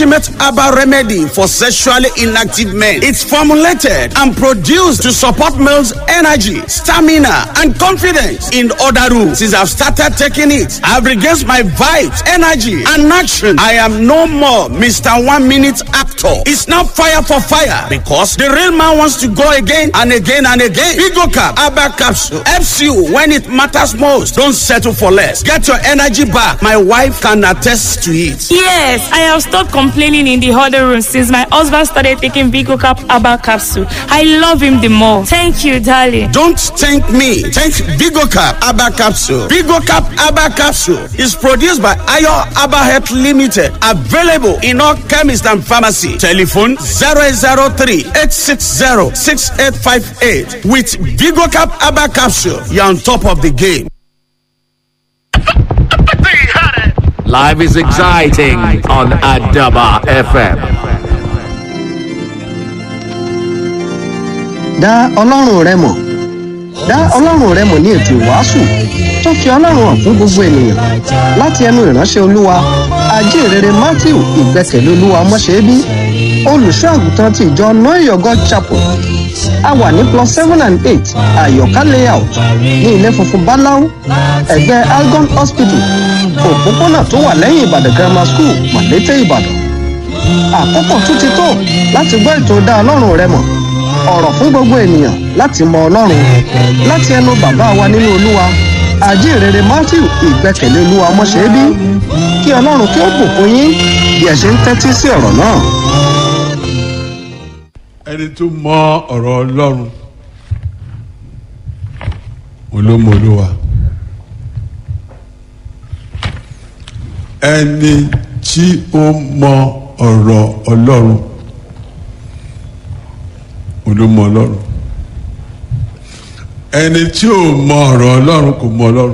ultimate herbal remedy for sexually inactive men. It's formulated and produced to support males' energy, stamina, and confidence in other rooms. Since I've started taking it, I've regained my vibes, energy, and action. I am no more Mr. One Minute Actor. It's not fire for fire because the real man wants to go again and again and again. Bigo Cap, Abba Capsule helps you when it matters most. Don't settle for less. Get your energy back. My wife can attest to it. Yes, I have stopped complaining in the huddle room since my husband started taking Bigo Cap Abba capsule. I love him the more. Thank you, darling. Don't thank me. Thank Bigo Cap Abba Capsule. Bigo Cap Abba Capsule is produced by Ayo Abba Health Limited. Available in all chemists and pharmacy. Telephone 003 860 6858. With Bigo Cap Abba Capsule, you're on top of the game. Life is exciting on Adaba FM. dá ọlọ́run rẹ mọ̀ dá ọlọ́run rẹ mọ̀ ní ètò ìwàásù tó fi ọlọ́run hàn fún gbogbo ènìyàn láti ẹnu ìránṣẹ́ olúwa ajínrere matthew ìgbẹ́kẹ̀lé olúwa mọ́ṣẹ́bí olùṣọ́ àgùntàn ti ìjọ noyogo chapel a wà ní plus seven and eight àyọ̀ká layout ní ilé funfun báláú ẹ̀gbẹ́ algon hospital òpópónà tó wà lẹ́yìn ìbàdàn grammar school malete ìbàdàn àkókò tún ti tó láti gbọ́ ètò dá ọlọ́run rẹ mọ̀ ọ̀rọ̀ fún gbogbo ènìyàn láti mọ ọlọ́run láti ẹnu bàbá wa nínú olúwa àjíǹrere matthew ìgbẹ́kẹ̀lé olúwa ọmọṣẹ́bí kí ọlọ́run kí ó bùkún yín bí ẹ ṣe ń tẹ́tí sí ọ̀rọ̀ náà. ẹni tó mọ ọ̀rọ̀ ọlọ́run olómọlúwa ẹni tí ó mọ ọ̀rọ̀ ọlọ́run olómọ ọlọ́run ẹni tí ò mọ ọ̀rọ̀ ọlọ́run kò mọ ọlọ́run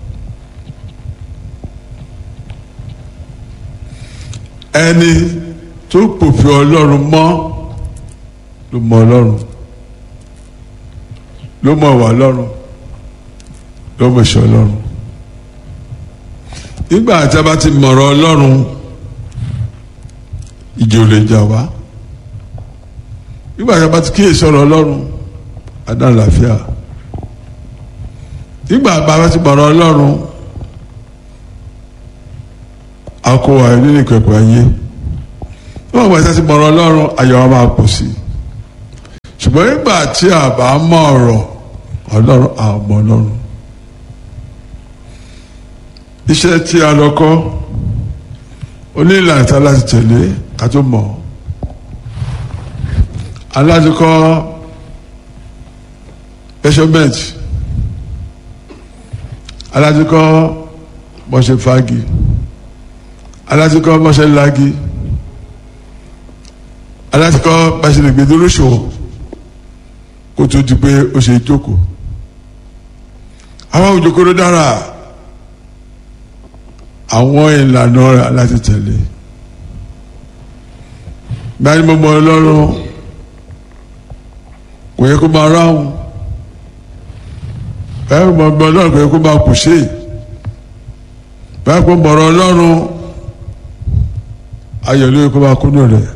ẹni tó pòfin ọlọ́run mọ́ ló mọ ọlọ́run ló mọ ìwà ọlọ́run ló mọ ìṣe ọlọ́run nígbà tí a bá ti mọ̀rọ̀ ọlọ́run ìjì ò lè jà wá nígbà tí a bá ti kíyè sọ̀rọ̀ ọlọ́run adán làáfíà nígbà tí a bá ti mọ̀rọ̀ ọlọ́run akọwà nínú ìkẹ̀kọ̀ ayé nígbà tí a ti mọ̀rọ̀ ọlọ́run ayọ̀ wa máa pọ̀ sí i ṣùgbọ́n nígbà tí a bá mọ̀ ọ̀rọ̀ ọlọ́run àmọ́ ọlọ́run iṣẹ́ tí a lọ kọ́ onílànà tí a láti tẹ̀lé ká tó mọ̀ alájọkọ́ measurement alájọkọ́ mọ̀ṣẹ́ fagi alájọkọ́ mọ̀ṣẹ́ lagi alájọkọ́ mọ̀ṣẹ́ lè gbé dúró ṣòwò kó tó di pé ó ṣe jókòó àwọn òjòkó ló dára àwọn ìlànà rẹ̀ láti tẹ̀lé gbani mo mọ ọlọ́run kò yẹ kó máa ráhùn báyìí mo mọ ọlọ́run kò yẹ kó máa kùsè báyìí mo mọ ọlọ́run ayọ̀ ló yẹ kó máa kúnú rẹ̀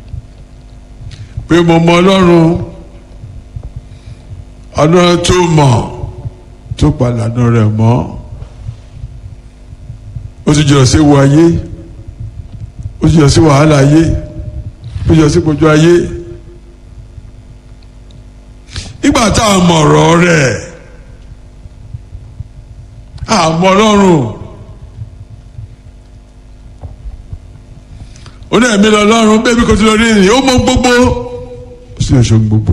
pé mo mọ ọlọ́run ọlọ́run tó mọ̀ tó palànà rẹ̀ mọ́ ó ti jọ sí wo ayé ó ti jọ sí wàhálà ayé ó ti jọ sí gbogbo ayé nígbà tá a mọ̀ ọ̀rọ̀ rẹ̀ àmọ́ ọlọ́run ó ní ẹ̀mí lọ́lọ́run bẹ́ẹ̀ bí kò tí lọ rí ìrìn ó mọ gbogbo ó sì lè ṣe gbogbo.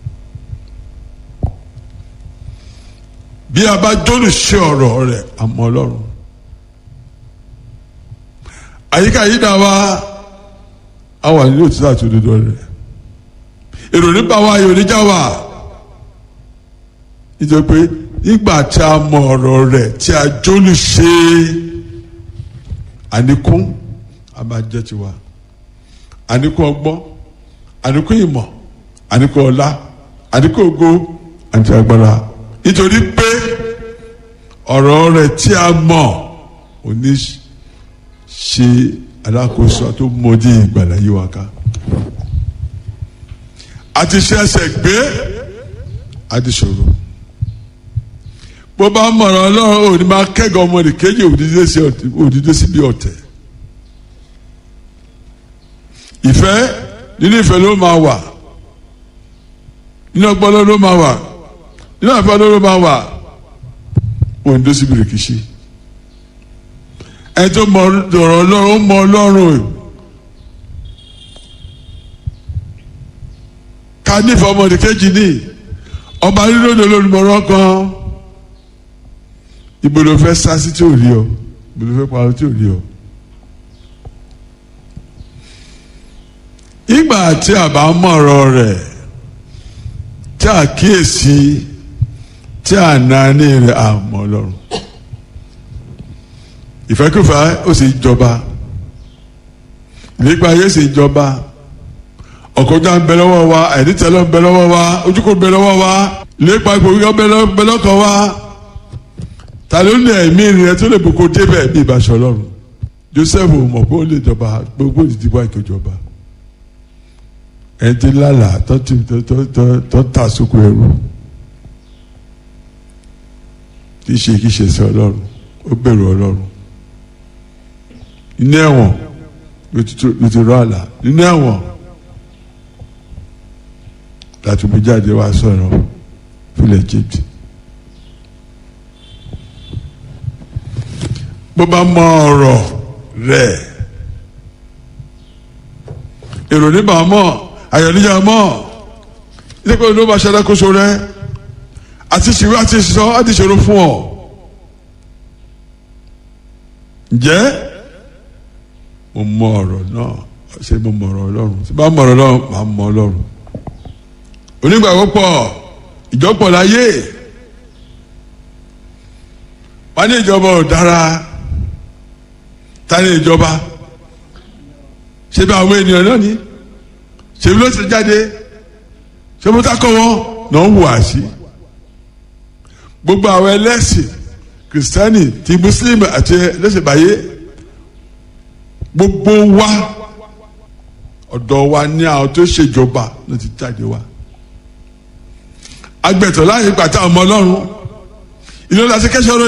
bí a bá jólùṣe ọ̀rọ̀ rẹ̀ àmọ́ ọlọ́run àyíká yìí dá wa a wà nínú òtítọ́ àti òdodo rẹ̀ èrò nípa wa yóò níjà wa nítorí pé nígbà tí a mọ ọ̀rọ̀ rẹ̀ tí a jólùṣe àníkún a máa jẹ́ tiwa àníkún ọgbọ́n àníkún ìmọ̀ àníkún ọlá àníkún ògo àti agbára nítorí pé ọ̀rọ̀ rẹ̀ tí a mọ̀ ò ní ṣe alákòóso tó mọdé ìgbàlá yí wa ká àti ṣẹ̀ṣẹ̀ gbé àti ṣòro bó bá mọ̀ràn ọlọ́run òní máa kẹ́gàn ọmọdé kéjì òdìdé síbi ọ̀tẹ̀ ìfẹ́ nínú ìfẹ́ ló máa wà nínú ọgbọ́n ló máa wà nínú àfẹ́ ló máa wà òdìdé síbi rìkìṣí ẹni tó mọ ọ̀rọ̀ ọlọ́run ó mọ ọlọ́run ká nífẹ̀ẹ́ ọmọdé kéjì ní ọba nínú òde olódùmọ̀ràn kan ibo ló fẹ́ sá sí tí ò rí ọ ibo ló fẹ́ parọ́ tí ò rí ọ. ìgbà tí a bá mọ̀rọ̀ rẹ̀ tí a kíyèsí tí a nání rẹ̀ a mọ̀ lọ́rùn. ìfẹ́kùfẹ́ ó sì jọba ìlépa ayé sì jọba ọ̀kọ́jà ń bẹ lọ́wọ́ wa àìdítẹ́lẹ̀ ń bẹ lọ́wọ́ wa ojúkò ń bẹ lọ́wọ́ wa ìlépa ìgbòho ń bẹ lọ́kọ̀ wa ta ló ní ẹ̀mí rẹ tó lè boko débẹ̀ bí ìbáṣọ ọlọ́run joseph mọ̀ pé ó lè jọba gbogbo ìdìbò àìkèjọba ẹni tí lálàá tó ti tó ta sóko ẹrú kì í ṣe kì í ṣe sí ọlọ́run ó bẹ̀rù ọlọ́run nínú ẹ̀wọ̀n ló ti rọ àlà nínú ẹ̀wọ̀n láti mú jáde wá sọ̀rọ̀ fúlẹ̀ egypt. bó bá mọ ọ̀rọ̀ rẹ̀ èrò níbà mọ̀ ayọ̀ níjà mọ̀ nípa ló bá ṣàdákóso rẹ̀ àti ṣìwé àti sọ àti ṣòro fún ọ. ǹjẹ́ mo mọ ọ̀rọ̀ náà ṣé mo mọ ọ̀rọ̀ ọlọ́run tí bá mọ ọ̀rọ̀ ọlọ́run máa mọ ọlọ́run onígbàgbọ́ pọ̀ ìjọpọ̀ láyé wọ́n ní ìjọba ò dára tani ìjọba ṣe bí àwọn ènìyàn náà ní ṣe bí ló ti jáde ṣe bó takọ wọn náà ń hùwà sí gbogbo àwọn ẹlẹ́sìn kìrìsìtẹ́nì ti mùsùlùmí àti ẹlẹ́sìn báyé gbogbo wa ọ̀dọ̀ wa ní àwọn tó ṣèjọba ló ti jáde wa agbẹ̀tọ̀ láyé pàtàkì ọmọ ọlọ́run ìlú láti kẹ́sọ̀